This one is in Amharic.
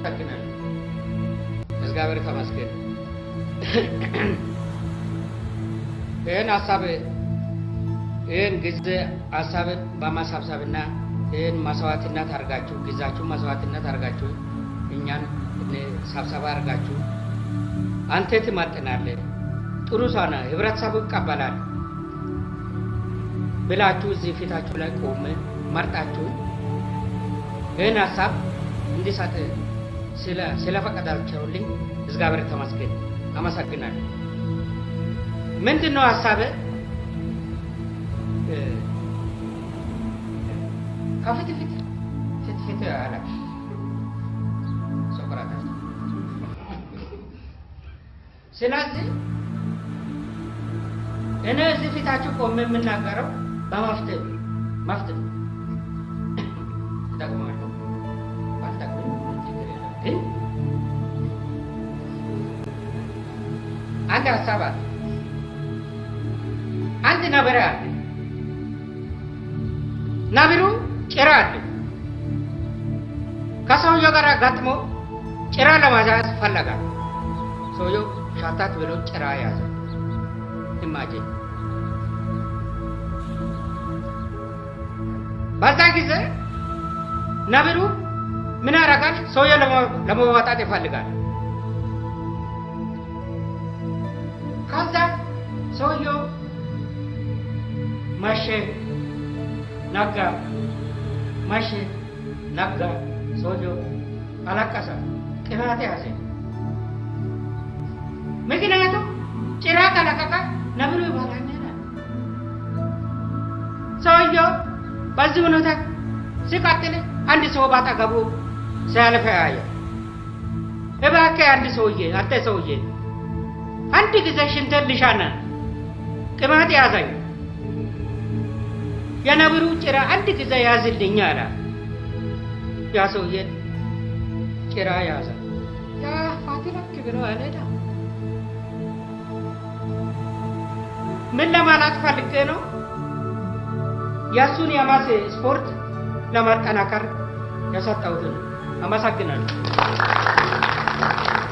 አመሰግናለሁ። እግዚአብሔር ተመስገን። ይህን ሀሳብ ይህን ጊዜ ሀሳብ በማሳብሰብና ይህን መስዋዕትነት አድርጋችሁ ጊዜያችሁ መስዋዕትነት አድርጋችሁ እኛን ሰብሰባ አድርጋችሁ አንተ ትመጥናለህ፣ ጥሩ ሰው ነህ፣ ህብረተሰቡ ይቀበላል ብላችሁ እዚህ ፊታችሁ ላይ ቆመ መርጣችሁ ይህን ሀሳብ እንዲሰጥ ስለፈቀዳቸውልኝ እግዚአብሔር ተመስገን፣ አመሰግናለሁ። ምንድን ነው ሀሳብ? ከፊት ፊት ፊት ፊት አለ ሶቅራጣስ። ስለዚህ እኔ እዚህ ፊታችሁ ቆሜ የምናገረው በመፍትሄ መፍትሄ ይጠቅማለሁ ባልጠቅምም ችግር የለም ግን አንድ ሀሳብ አለ። አንድ ነብር አለ። ነብሩ ጭራ አለ። ከሰውየው ጋር ገጥሞ ጭራ ለማያዝ ፈለጋ። ሰውየው ሻታት ብሎ ጭራ ያዘ። ኢማጂን በዛ ጊዜ ነብሩ ምን ያደርጋል? ሰውየው ለመዋጣት ይፈልጋል። ከዛ ሰውየው መሸ፣ ነጋ፣ መሸ፣ ነጋ። ሰውየው አለቀሰ፣ ቅናት ያዘ። ምክንያቱም ጭራ ከለቀቀ ነብሩ ይበላል። ሰውየው በዚህ ሁኔታ ሲቀጥል አንድ ሰው ባጠገቡ ሲያልፍ ያየ፣ እባክህ አንድ ሰውዬ፣ አንተ ሰውዬ አንድ ጊዜ ሽንትን ልሻና ቅማት ያዘኝ፣ የነብሩ ጭራ አንድ ጊዜ ያዝልኝ አለ። ያ ሰውዬ ጭራ ያዘ። ያ ፋቲላክ ብሎ አልሄዳ። ምን ለማለት ፈልጌ ነው? የእሱን የማስ ስፖርት ለማጠናከር የሰጠሁትን አመሰግናለሁ።